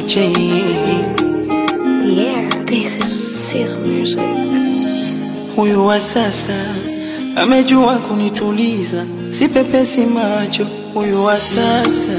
J. Yeah, this is Sizzle Music. Huyu wa sasa amejua kunituliza, si pepesi macho. Huyu wa sasa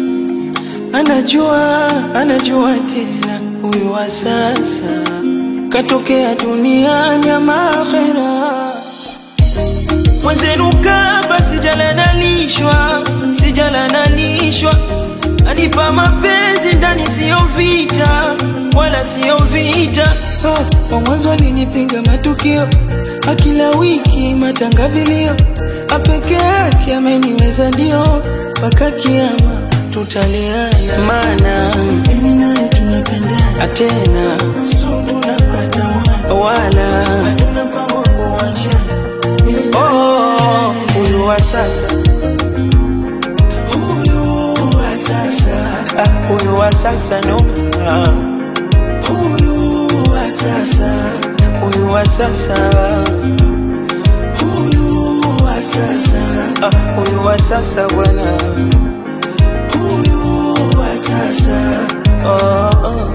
anajua, anajua tena. Huyu wa sasa katokea duniani ama akhera. Mwenzenu kaba sijalanalishwa, sijalanalishwa, anipa mapenzi ndani, siyo vita wala siyo vita. Oh, wa mwanzo alinipinga matukio, akila wiki matangavilio, apeke yake ameniweza ndio, mpaka kiama tutaleana, maana mimi naye tunapendana, atena sundu napata mwana, wala hatuna mpango wa kuachana. Oh, huyu wa sasa, huyu wa sasa, ah, huyu wa sasa no, ah. huyu wa sasa, huyu wa sasa, huyu wa sasa, ah, huyu wa sasa bwana, huyu wa sasa, oh, oh.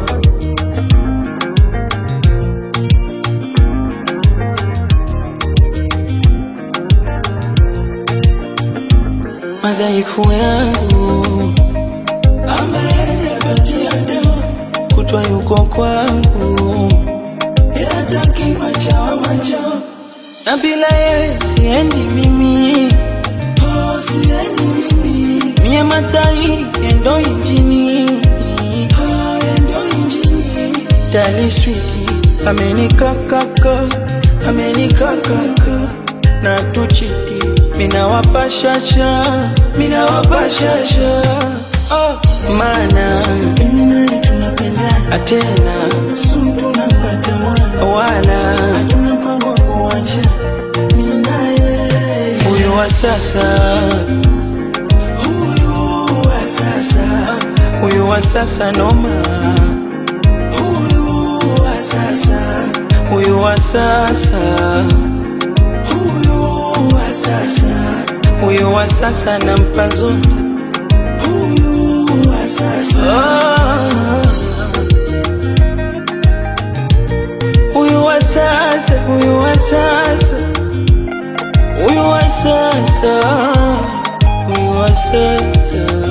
madhaifu yangu ameyapatia dawa, kutwa yuko kwangu, yataki machawa machawa, na bila yeye siendi mimi, oh, siendi mimi, mie matairi yendo injini, oh, yendo injini, taliswiki amenikakaka, amenikakaka na tuchiti mina wapashasha mina wapashasha oh, mana mimi naye tunapendana atena sundu napata mwana wala hatuna mpango wa kuacha mimi naye huyu wa sasa huyu wa sasa huyu wa sasa noma huyu wa sasa huyu wa sasa huyu wa sasa, huyu wa sasa nampa zote, huyu wa sasa huyu wa sasa, huyu wa sasa, huyu wa sasa, huyu wa sasa